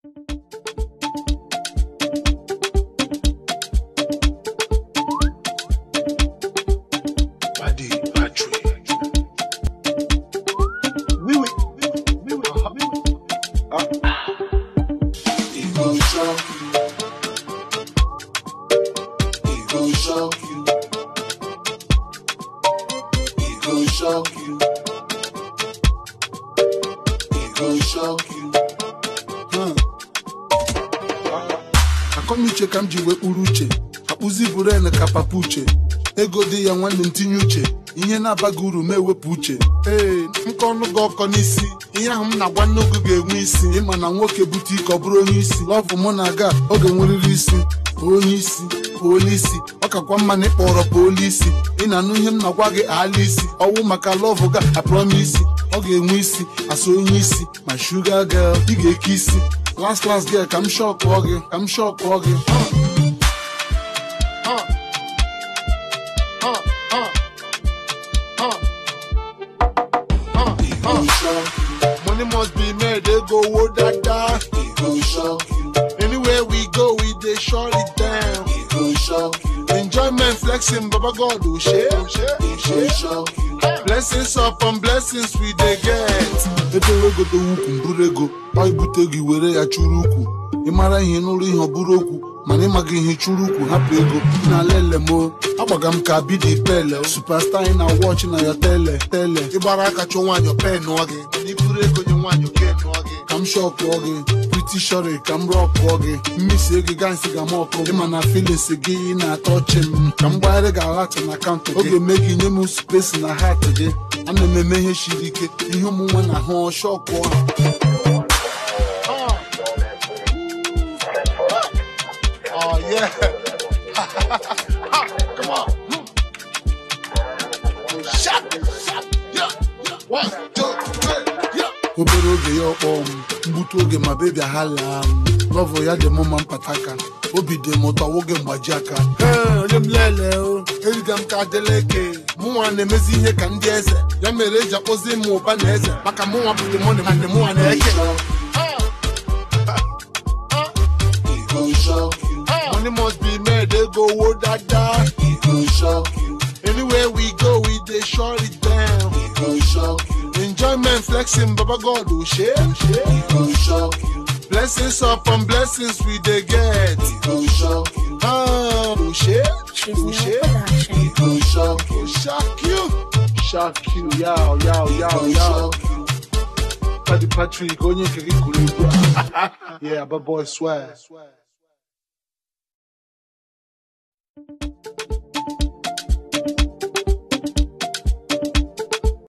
Paddy Patrick. Oui, oui. Oui, oui. Ah. He gon' shock you. He gon' shock you. He gon' shock you. He gon' shock you. akọnuche ka m ji wee kpuru uche akpụzi buren ka papa uche ego dị ya nwanne m tinye uche ihe na-abaghị uru ma ewepụ uche ee nkọ ọnụ gị ọkọ n'isi ihe ahụ m na-agwa n'oge ga-enwe isi ịma na nwoke bute ike ọ bụrụ onye isi lọvụ mụ na aga oge nweriri isi onye isi polisi ọ kakwa mma na ịkpọrọ polisi ị na-anụ ihe m na-agwa gị ala isi ọwụ maka lọvụ ga aprọmisi ọ ga-enwe isi asa onye isi ma shuga girl ị ga-eke isi last last girl ka m shọkụọ gị ka m shọkụọ gị Ha. Ha. Ha. Ha. Ha. He Ha. gon' shock you. Money must be made, ego wo dada. He gon' shock you. Anywhere we go, we dey shut it down. He gon' shock you. Enjoyment flexing, Baba God, oh shit, oh shit, He oh gon' shit. shock you. Blessings upon blessings we dey get. Ebe godo ukwu mburu ego, ọ ibute gị were ya chụrụ ukwu. Ị mara ihe n'ụlọ ihe ọ bụrụ okwu, mana ịmaghị ihe chụrụ ukwu hapụ ego. Na lele mo, agbaga m ka bidi pele. Superstar ị na watch na ya tele tele. Ịgbara aka chụọ nwaanyị pen nụọ gị. Mana iburu ego nye nwaanyị oke nụọ gị. Ka m shọkụọ gị, pretty sure ka m rọkụọ gị. Mmisi ego ga nsị ga m ọkụ. Ịma na feelings gị na-atọ ọchị m. Ka m gbagharị gị alat na akaụntụ gị. Oge mee gị nye m space na hat gị. Ana m eme ihe siri ike. Ihe ụmụnwe na ahụ shọkụọ ha. Oh yeah. Come on. Shut, shut, yeah, yeah. One, two, three, yeah. obere oge ya ọkpọ m mgbute oge ma bebi ahala m lọvụ ya dị mụ ma mpataka obi dị m ụtọ nwoge mgbaji aka Ee, onye m lele o eriga m ka adeleke mụnwa na-emezi ihe ka ndị eze ya mere eji akpọzi m ụba na eze maka mụnwa bụ demoni ma ndị mụnwa na-eke He gon' shock you. money must be made ego wo dada He gon' shock you. anywhere we go we dey shut it down He gon' shock you. enjoyment flexing baba god o ṣe o ṣe. He gon' shock you. Blessings upon blessings we dey get. He gon' shock you. Ah, oh shit, oh shit, He gon' shock you. oh shock you, shock you, yow, yow, He yow, gon' yow. shock you. Paddy Patrick, onye nke gị kụrụ egwu. Yeah, but boy swag.